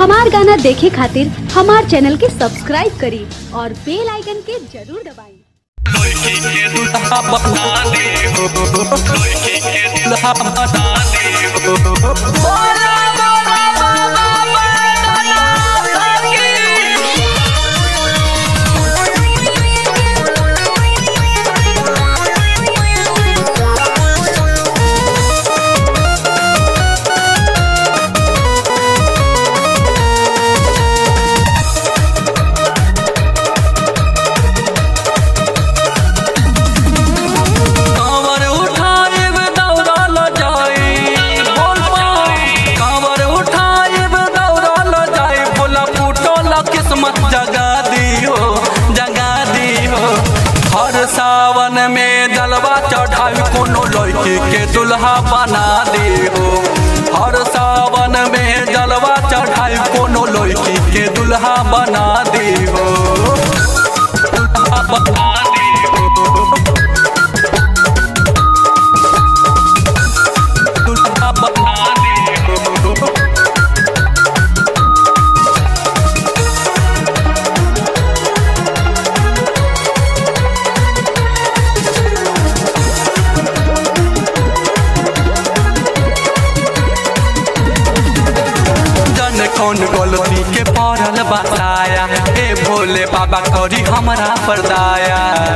हमार गाना देखे खातिर हमार चैनल के सब्सक्राइब करी और बेल आइकन के जरूर दबाई लड़की के दूल्हा बना दे हो लड़की के दूल्हा बना दे हो बोला बोला बाबा बना सकी कांवर उठाएब दौड़ल जाई बोल पाई कांवर उठाएब दौड़ल जाई बोला फूटल किस्मत जगा दियो जगा दियो हर सावन में जलवा चढ़ाई कोनो लड़की के दुल्हा बना दियो हर सावन में जलवा चढ़ाई कोनो लड़की के दुल्हा बना दियो दुल्हा बना दियो दुल्हा बना दियो जन कौन गलती के पड़ल बताया ए भोले बाबा करी हमरा परदाया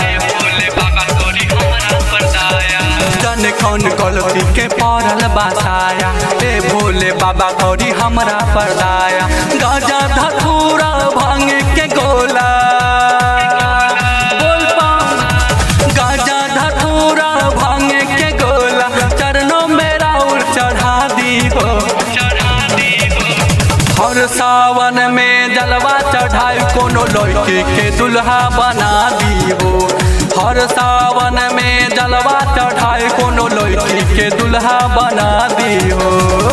जन कौन गलती के पड़ल बताया ए भोले बाबा करी हमरा परदाया गाजा धतूरा भांग के गोला बोल पाऊं गाजा धतूरा भांग के गोला चरणों में राउर चढ़ा दी हो हर सावन में जलवा चढ़ाई कोनो लड़की के दुल्हा बना दियो हर सावन में जलवा चढ़ाई कोनो लड़की के दुल्हा बना दियो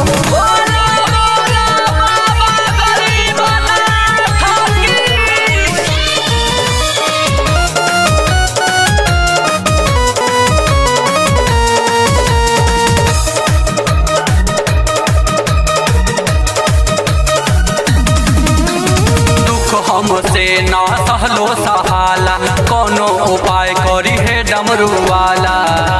दुख हमसे ना सहलो सहाला कोनो उपाय करी है डमरू वाला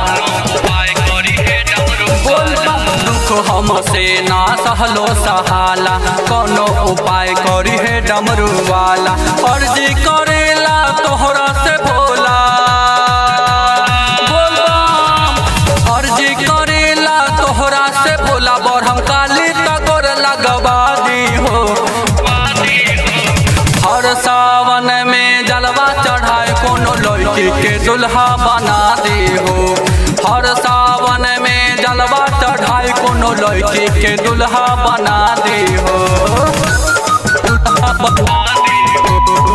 बोल बा, दुख हमसे ना सहलो सहाला कोनो उपाय करी है डमरू वाला अर्जी करेला तोहरा से भोला बोल बा, अर्जी करेला तोहरा से भोला बरहम काली तकोर लगवा दी हो हर सावन में जलवा चढ़ाए कोनो लड़की के दुल्हा बना दे हो हर सावन में जलवा चढ़ाए कोनो लड़की के दुल्हा बना दे हो दुल्हा बना दे हो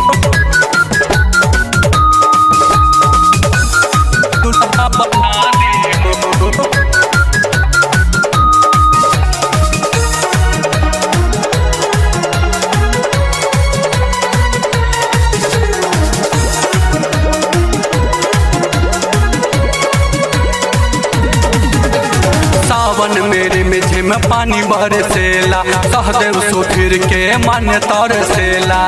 दुल्हा बना दे हो सावन मेरे में झिम पानी बरसेला सहदेव सुधीर के मन तरसेला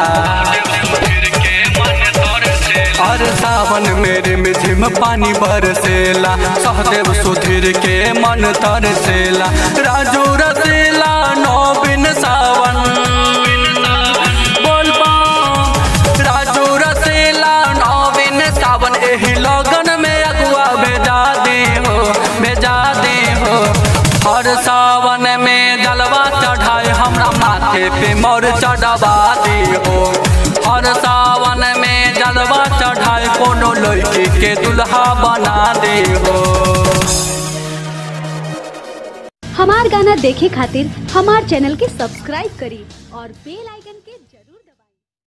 हर सावन मेरे में झिम पानी बरसेला सहदेव सुधीर के मन तरसेला राजू रसेला नौ बिन सावन बोल पाऊं राजू रसेला नौ बिन सावन एही लगन में अगुआ भेजा दे हो भेजा दे हो हर सावन में जलवा चढ़ाए हमरा माथे पे मोर चढ़वा दे हो हर सावन में जलवा चढ़ाए कोनो लड़की के दुल्हा बना दे हो हमार गाना देखे खातिर हमार चैनल के सब्सक्राइब करी और बेल आइकन